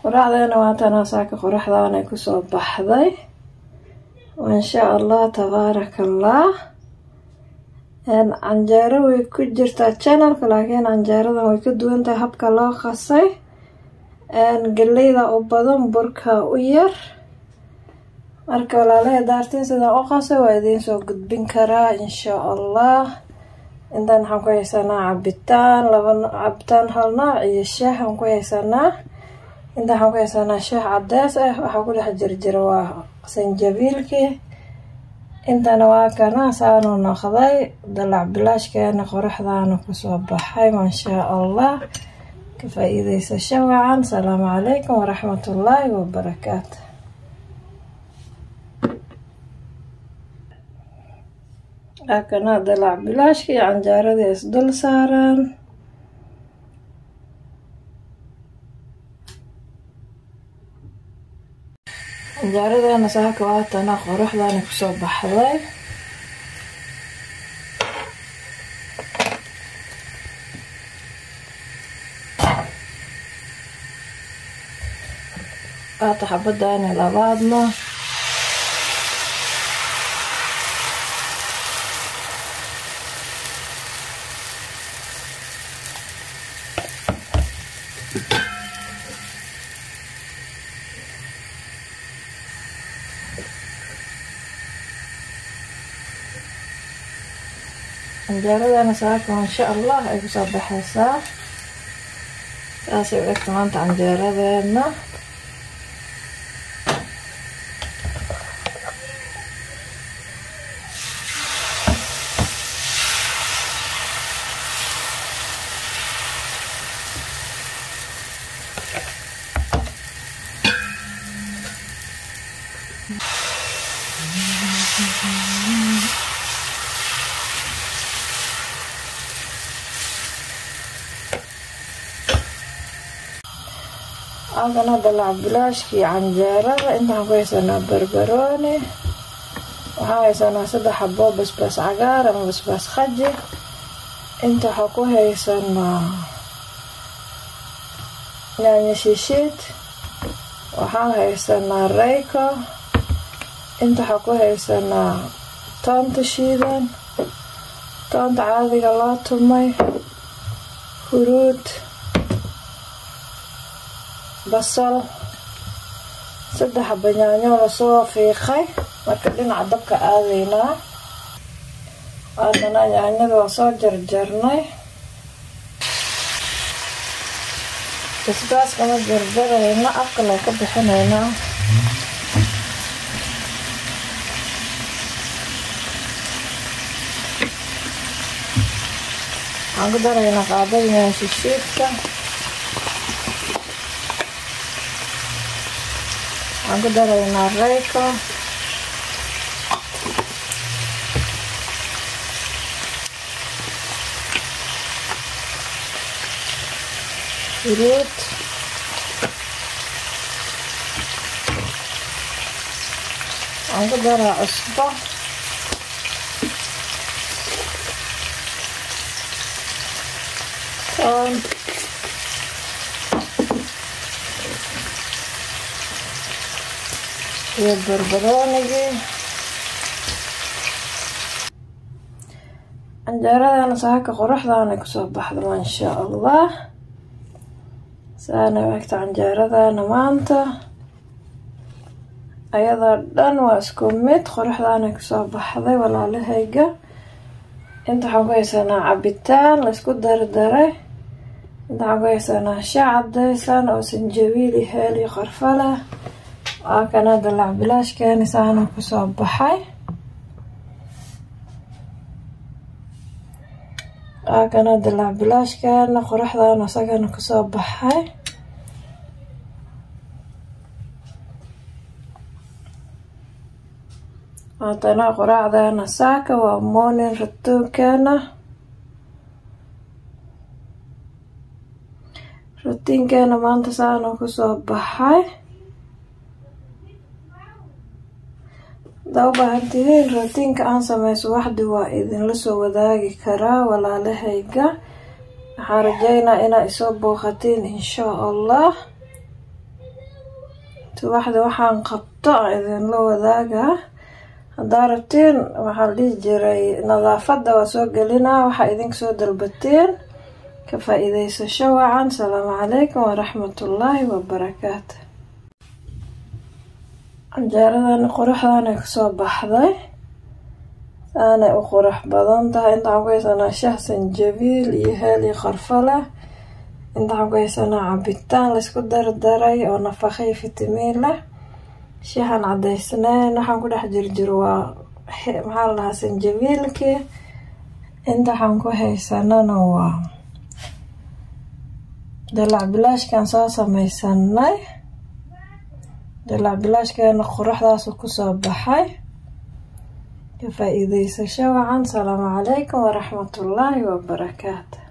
quraacdeena waatanaa saaka qoraxdaanay kusoo baxday insha allah tabaaraka allah canjeero way ku jirtaa channelka laakiin canjeeradan way ka duwan tahay habka loo qasay galeyda u badan burka u yar marka walaalaha daartiin sidaan u qasay waa idiin soo gudbin karaa insha allah intaan waxaan ku haysanaa cabitaan laba cabitaan hal nooc iyo shaah aan ku haysanaa intaan waxaan ku haysanaa shaah cadees ah waxaa ku dhex jirjira waa sanjabiilkii intana waa kana saanu noqday dalac bilaashkeena qoraxdaana kusoo baxay maashaa allah ka faa-iideysasho wacan asalaamu calaykum waraxmatullaahi wabarakaatu akana dalac bilaashka iyo canjaaradii isdul saaraan canjaaradana saaka waatana qoraxdaana kusoo baxday waata xabadaani labaadna canjaaradana saaka insha allah ay kusoo baxaysaa saasay u egta maanta canjeeradeena halkan hadda lacbilaashkii canjeerada intaan ku haysanaa barbarooni waxaa haysanaa saddex xaboo basbaas cagaar ama basbaas khaji inta waxaa ku haysanaa yaanyo shishiid waxaan haysanaa reyko inta waxaa ku haysanaa toonta shiidan toonta caadiga loo tumay huruud basal saddex banyaanyo lasoo fiiqay marka dhinaca dabka aadaynaa haddana yaanyada waa soo jarjarnay basbaaskama jarjarayna afkana ka bixinaynaa waxaan ku daraynaa qaadadayaan shishiidka waxaan ku daraynaa reyko huruud waxaan ku daraa cusbo toon iyo barbaroonigii canjeeradana saaka qoraxdaana kusoo baxda maasha allah saana egta canjeeradana maanta ayadoo dhan waa isku mid qoraxdaana kusoo baxday walaalahayga inta waxaan ku haysanaa cabitaan laysku dardaray inta waxaan ku haysanaa shaa cadaysan oo sanjabiili heel iyo qarfo leh waa kana dalac bilaashkeeni saana kusoo baxay waa kana dalac bilaashkeena qoraxdaana isagana kusoo baxay haatana qoraacdeena saaka waa morning ratuunkeena rutiinkeena maanta saana kusoo baxay hadaa u baahantihiin rutiinka aan sameyso waxdi waa idinla soo wadaagi karaa walaalahayga waxaan rajeynaa inaa isoo booqatiin inshaa allah subaxda waxaan qabto aan idinla wadaagaa haddaa rabtiin waxaa la dhihi jiray nadaafadda waa soo gelinaa waxaa idinka soo dalbateen ka faa-iideysasho wacan asalaamu calaykum waraxmatullaahi wabarakaatu canjeeradani quruxdan ay kasoo baxday saanay u qurux badan tahay inta waxaan ku haysanaa shah sanjabiil iyo heel iyo qarfo leh inta waxaan ku haysanaa cabitaan laysku dardaray oo nafaqo iyo fitamiin leh shahan cadaysnayn waxaan ku dhex jirjiro waa maxaa la dhahaa sanjabiilkii inta waxaan ku haysanana waa dalac bilaashkan soo sameysanay dalac bilaashkeena quruxdaasu kusoo baxay ka faa-iideysasho wacan salaamu calaykum waraxmatullaahi wabarakaatu